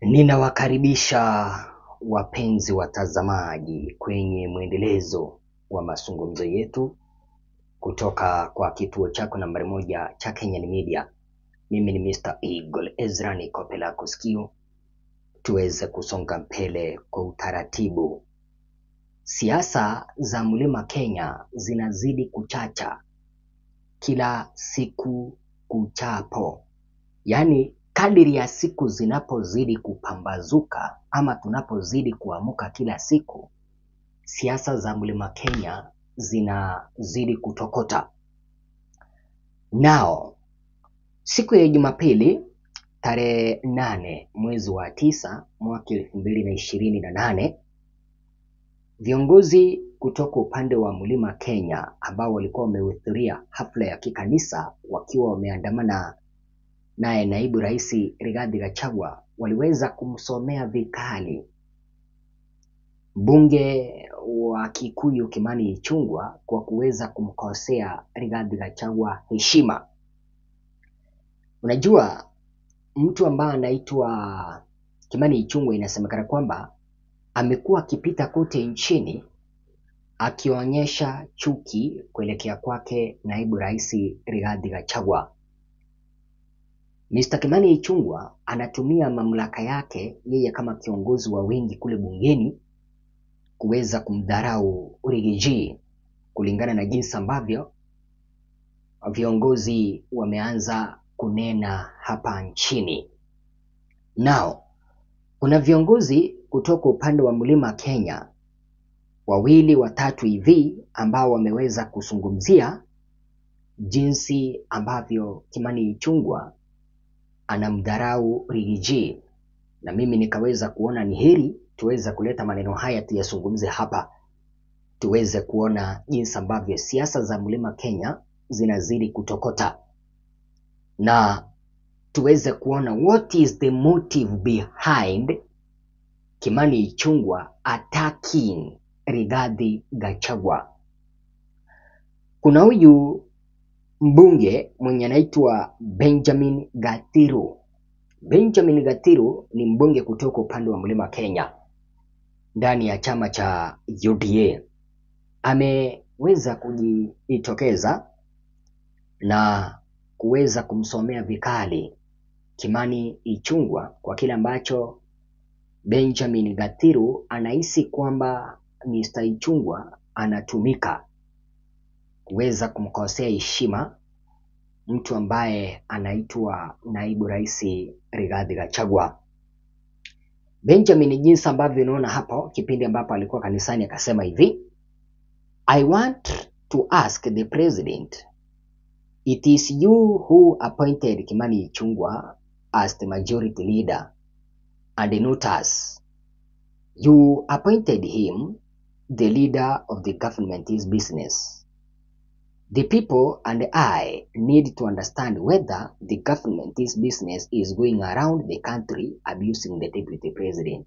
Ninawakaribisha wapenzi watazamaji kwenye mwendelezo wa mazungumzo yetu kutoka kwa kituo chako nambari moja cha Kenyan Media. Mimi ni Mr. Eagle Ezra, niko pela kusikio tuweze kusonga mbele kwa utaratibu. Siasa za mlima Kenya zinazidi kuchacha kila siku kuchapo, yaani kadiri ya siku zinapozidi kupambazuka ama tunapozidi kuamuka kila siku, siasa za mlima Kenya zinazidi kutokota. Nao siku ya Jumapili tarehe nane mwezi wa tisa mwaka elfu mbili na ishirini na nane viongozi kutoka upande wa mlima Kenya ambao walikuwa wamehudhuria hafla ya kikanisa wakiwa wameandamana naye naibu rais Rigathi Gachagua waliweza kumsomea vikali mbunge wa Kikuyu Kimani Ichung'wah kwa kuweza kumkosea Rigathi Gachagua heshima. Unajua mtu ambaye anaitwa Kimani Ichung'wah inasemekana kwamba amekuwa akipita kote nchini akionyesha chuki kuelekea kwake naibu rais Rigathi Gachagua. Mr. Kimani Ichung'wah anatumia mamlaka yake yeye kama kiongozi wa wengi kule bungeni kuweza kumdharau Rigiji kulingana na jinsi ambavyo viongozi wameanza kunena hapa nchini. Nao kuna viongozi kutoka upande wa mlima Kenya wawili watatu hivi ambao wameweza kuzungumzia jinsi ambavyo Kimani Ichung'wah anamdharau Rigiji, na mimi nikaweza kuona ni heri tuweze kuleta maneno haya tuyazungumze hapa, tuweze kuona jinsi ambavyo siasa za mlima Kenya zinazidi kutokota na tuweze kuona what is the motive behind Kimani Ichung'wah attacking Rigathi Gachagua. Kuna huyu mbunge mwenye anaitwa Benjamin Gatiru. Benjamin Gatiru ni mbunge kutoka upande wa mlima Kenya ndani ya chama cha UDA. Ameweza kujitokeza na kuweza kumsomea vikali Kimani Ichung'wah kwa kile ambacho Benjamin Gatiru anahisi kwamba Mr. Ichung'wah anatumika kuweza kumkosea heshima mtu ambaye anaitwa naibu rais Rigathi Gachagua. Benjamin, jinsi ambavyo unaona hapo, kipindi ambapo alikuwa kanisani akasema hivi, I want to ask the president it is you who appointed Kimani Ichung'wah as the majority leader and not us. You appointed him the leader of the government is business. The people and I need to understand whether the government's business is going around the country abusing the deputy president.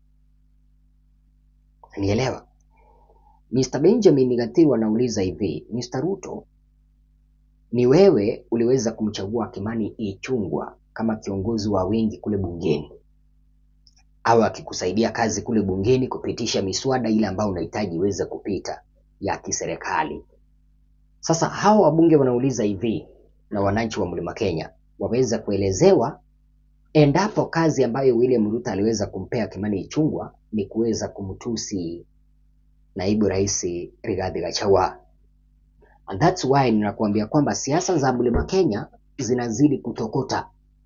Nielewa. Mr. Benjamin Gatiru anauliza hivi, Mr. Ruto, ni wewe uliweza kumchagua Kimani Ichung'wah kama kiongozi wa wengi kule bungeni au akikusaidia kazi kule bungeni kupitisha miswada ile ambayo unahitaji iweze kupita ya kiserikali. Sasa hawa wabunge wanauliza hivi na wananchi wa Mlima Kenya waweza kuelezewa endapo kazi ambayo William Ruto aliweza kumpea Kimani Ichung'wah ni kuweza kumtusi naibu rais Rigathi Gachagua. And that's why ninakuambia kwamba siasa za Mlima Kenya zinazidi kutokota.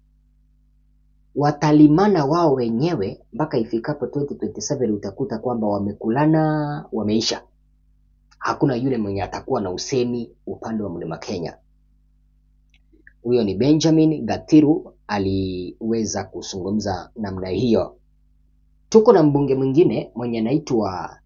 Watalimana wao wenyewe mpaka ifikapo 2027 utakuta kwamba wamekulana, wameisha. Hakuna yule mwenye atakuwa na usemi upande wa Mlima Kenya. Huyo ni Benjamin Gatiru aliweza kuzungumza namna hiyo. Tuko na mbunge mwingine mwenye anaitwa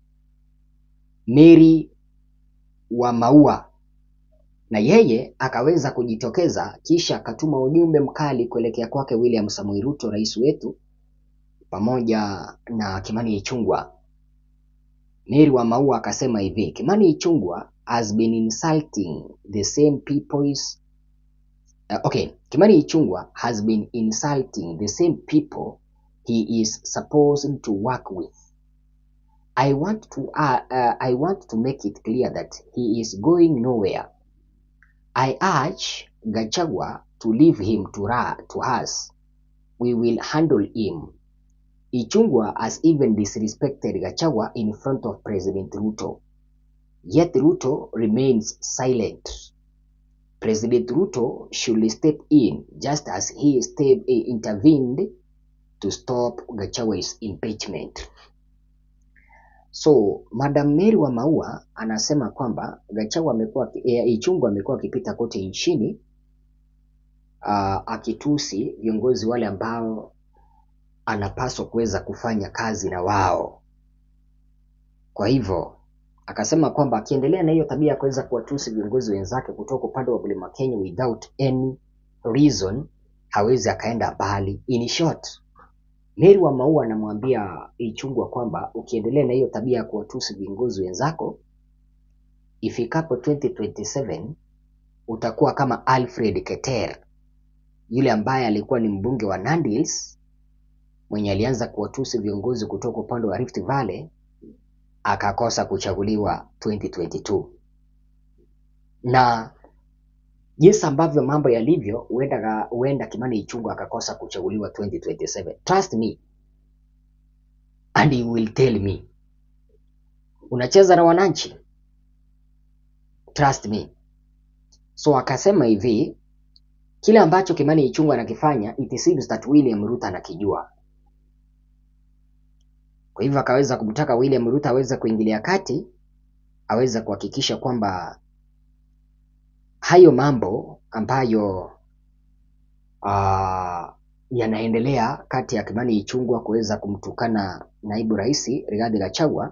Mary wa Maua na yeye akaweza kujitokeza kisha akatuma ujumbe mkali kuelekea kwake William Samoei Ruto, rais wetu, pamoja na Kimani Ichung'wah. Mary wa Maua akasema hivi, Kimani Ichung'wah has been insulting the same people's uh, okay, Kimani Ichung'wah has been insulting the same people he is supposed to work with. I want to uh, uh, I want to make it clear that he is going nowhere. I urge Gachagua to leave him to, ra- to us. We will handle him. Ichungwa has even disrespected Gachagua in front of President Ruto. Yet Ruto remains silent. President Ruto should step in just as he step, eh, intervened to stop Gachagua's impeachment. So Madam Mary wa Maua anasema kwamba Gachagua amekuwa eh, Ichungwa amekuwa akipita kote nchini uh, akitusi viongozi wale ambao anapaswa kuweza kufanya kazi na wao. Kwa hivyo akasema kwamba akiendelea na hiyo tabia ya kuweza kuwatusi viongozi wenzake kutoka upande wa Mlima Kenya without any reason, hawezi akaenda mbali. In short, Mary wa Maua anamwambia Ichungwa kwamba ukiendelea na hiyo tabia ya kuwatusi viongozi wenzako, ifikapo 2027 utakuwa kama Alfred Keter yule ambaye alikuwa ni mbunge wa Nandi Hills mwenye alianza kuwatusi viongozi kutoka upande wa Rift Valley akakosa kuchaguliwa 2022 na jinsi ambavyo mambo yalivyo, huenda huenda Kimani Ichung'wah akakosa kuchaguliwa 2027. Trust me and you will tell me. Unacheza na wananchi, trust me. So akasema hivi, kile ambacho Kimani Ichung'wah anakifanya it seems that William Ruto anakijua. Kwa hivyo akaweza kumtaka William Ruto aweze kuingilia kati, aweze kuhakikisha kwamba hayo mambo ambayo uh, yanaendelea kati ya Kimani Ichung'wah kuweza kumtukana naibu rais Rigathi Gachagua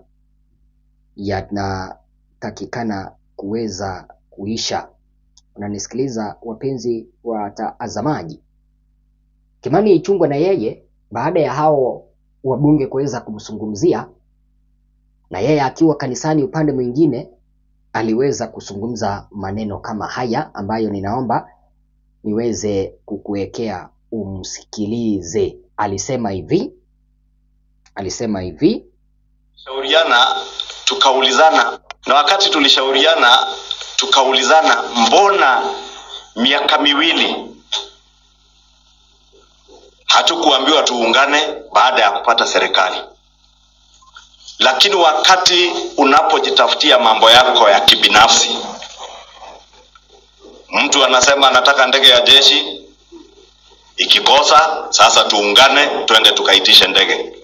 yanatakikana kuweza kuisha. Unanisikiliza wapenzi watazamaji? Kimani Ichung'wah na yeye baada ya hao wabunge kuweza kumzungumzia na yeye akiwa kanisani upande mwingine aliweza kuzungumza maneno kama haya ambayo ninaomba niweze kukuwekea umsikilize. Alisema hivi, alisema hivi, shauriana tukaulizana, na wakati tulishauriana tukaulizana, mbona miaka miwili hatukuambiwa tuungane baada ya kupata serikali? Lakini wakati unapojitafutia mambo yako ya kibinafsi, mtu anasema anataka ndege ya jeshi, ikikosa sasa tuungane, twende tukaitishe ndege.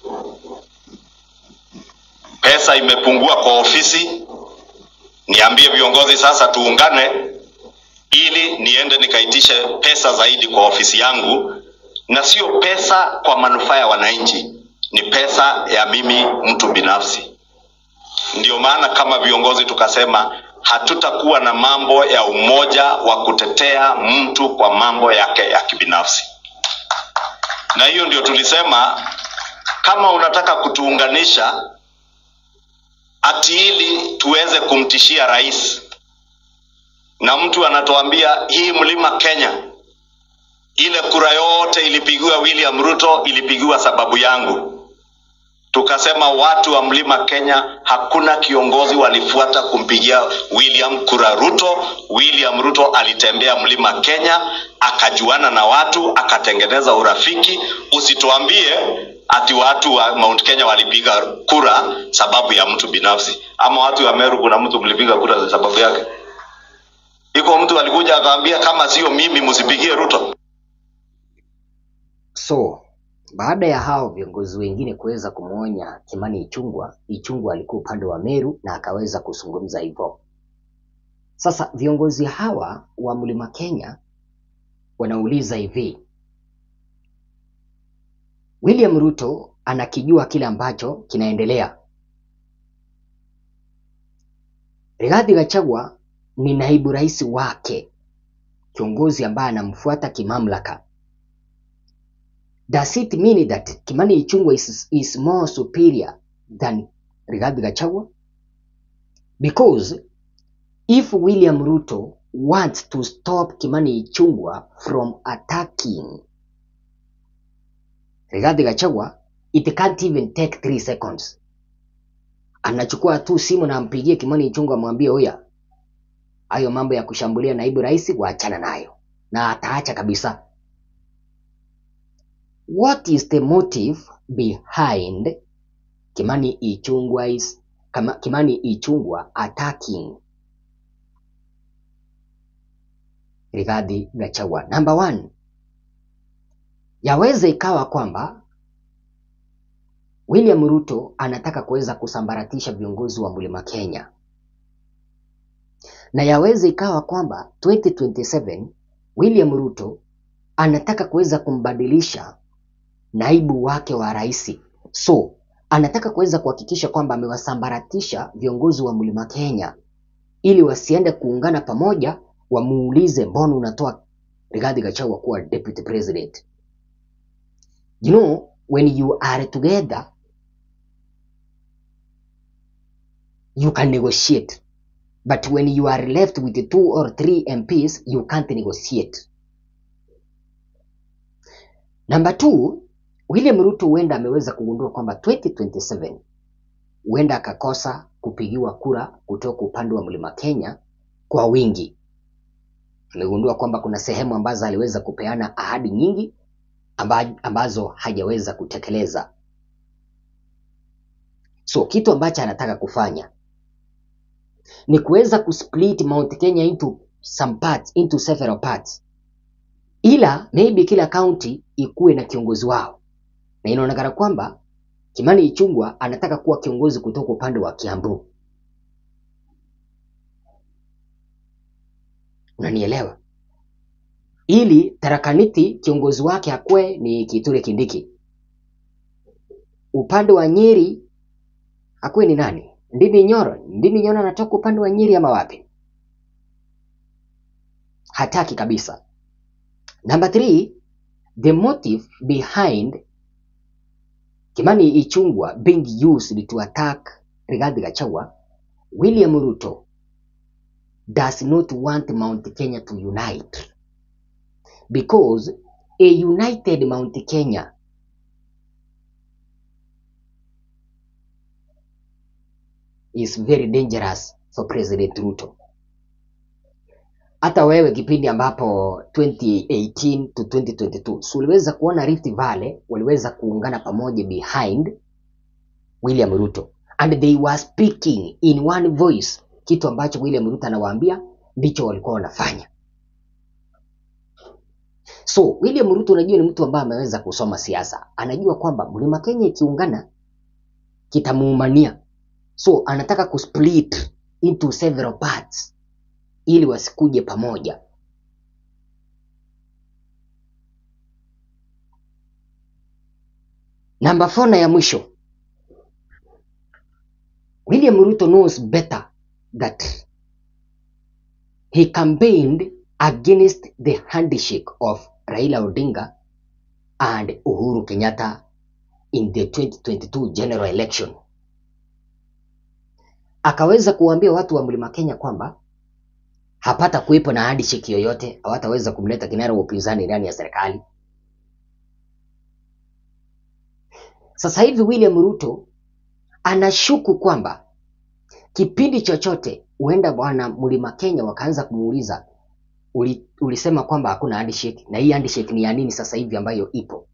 Pesa imepungua kwa ofisi, niambie viongozi sasa tuungane, ili niende nikaitishe pesa zaidi kwa ofisi yangu, na sio pesa kwa manufaa ya wananchi, ni pesa ya mimi mtu binafsi. Ndio maana kama viongozi tukasema hatutakuwa na mambo ya umoja wa kutetea mtu kwa mambo yake ya kibinafsi, na hiyo ndio tulisema kama unataka kutuunganisha ati ili tuweze kumtishia rais, na mtu anatuambia hii mlima Kenya, ile kura yote ilipigiwa William Ruto, ilipigiwa sababu yangu. Tukasema watu wa mlima Kenya, hakuna kiongozi walifuata kumpigia William kura Ruto. William Ruto alitembea mlima Kenya, akajuana na watu, akatengeneza urafiki. Usituambie ati watu wa Mount Kenya walipiga kura sababu ya mtu binafsi, ama watu wa Meru kuna mtu mlipiga kura sababu yake. Iko mtu alikuja akaambia kama sio mimi msipigie Ruto. So baada ya hao viongozi wengine kuweza kumwonya Kimani Ichung'wah, Ichung'wah alikuwa upande wa Meru na akaweza kuzungumza hivyo. Sasa viongozi hawa wa Mlima Kenya wanauliza hivi, William Ruto anakijua kile ambacho kinaendelea. Rigathi Gachagua ni naibu rais wake, kiongozi ambaye anamfuata kimamlaka. Does it mean that Kimani Ichung'wah is, is more superior than Rigathi Gachagua? Because if William Ruto wants to stop Kimani Ichung'wah from attacking Rigathi Gachagua, it can't even take 3 seconds. Anachukua tu simu na ampigie Kimani Ichung'wah amwambie oya, hayo mambo ya kushambulia naibu rais waachana nayo, na ataacha kabisa. What is the motive behind Kimani Ichung'wah is Kama, Kimani Ichung'wah attacking Rigathi Gachagua? Number one, yaweza ikawa kwamba William Ruto anataka kuweza kusambaratisha viongozi wa Mlima Kenya, na yaweza ikawa kwamba 2027 William Ruto anataka kuweza kumbadilisha naibu wake wa rais. So anataka kuweza kuhakikisha kwamba amewasambaratisha viongozi wa Mlima Kenya ili wasiende kuungana pamoja, wamuulize mbona unatoa Rigathi Gachagua kuwa deputy president. You know, when you are together you can negotiate but when you are left with two or three MPs you can't negotiate. Number two, William Ruto huenda ameweza kugundua kwamba 2027 huenda akakosa kupigiwa kura kutoka upande wa Mlima Kenya kwa wingi. Aligundua kwamba kuna sehemu ambazo aliweza kupeana ahadi nyingi amba, ambazo hajaweza kutekeleza. So kitu ambacho anataka kufanya ni kuweza kusplit Mount Kenya into some parts, into several parts, ila maybe kila county ikuwe na kiongozi wao, na inaonekana kwamba Kimani Ichung'wah anataka kuwa kiongozi kutoka upande wa Kiambu. Unanielewa? Ili Tarakaniti kiongozi wake akuwe ni Kithure Kindiki, upande wa Nyeri akuwe ni nani? Ndini Nyoro. Ndini Nyoro anatoka upande wa Nyeri ama wapi? Hataki kabisa. Number three, the motive behind Kimani Ichung'wah being used to attack Rigathi Gachagua, William Ruto does not want Mount Kenya to unite because a united Mount Kenya is very dangerous for President Ruto. Hata wewe kipindi ambapo 2018 to 2022 so uliweza kuona Rift Valley waliweza kuungana pamoja behind William Ruto and they were speaking in one voice, kitu ambacho William Ruto anawaambia ndicho walikuwa wanafanya. So William Ruto unajua ni mtu ambaye ameweza kusoma siasa, anajua kwamba Mlima Kenya ikiungana kitamuumania, so anataka kusplit into several parts ili wasikuje pamoja. Namba 4 na ya mwisho, William Ruto knows better that he campaigned against the handshake of Raila Odinga and Uhuru Kenyatta in the 2022 general election. Akaweza kuwaambia watu wa Mlima Kenya kwamba hapata kuwepo na handshake yoyote, hawataweza kumleta kinara wa upinzani ndani ya serikali. Sasa hivi William Ruto anashuku kwamba kipindi chochote huenda bwana Mlima Kenya wakaanza kumuuliza uli, ulisema kwamba hakuna handshake na hii handshake ni ya nini sasa hivi ambayo ipo.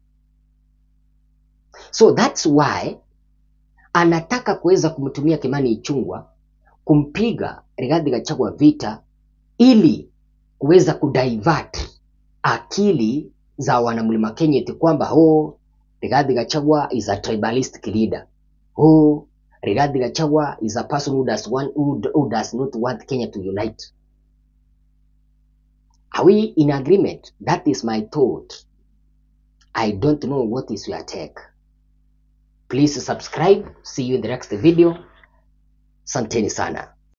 So that's why anataka kuweza kumtumia Kimani Ichung'wah kumpiga Rigathi Gachagua vita ili kuweza kudivert akili za wanamlima Kenya eti kwamba oh, Rigathi Gachagua is a tribalistic leader. Oh, Rigathi Gachagua is a person who does, want, who, who does not want Kenya to unite. Are we in agreement? That is my thought. I don't know what is your take. Please subscribe. See you in the next video. Santeni sana.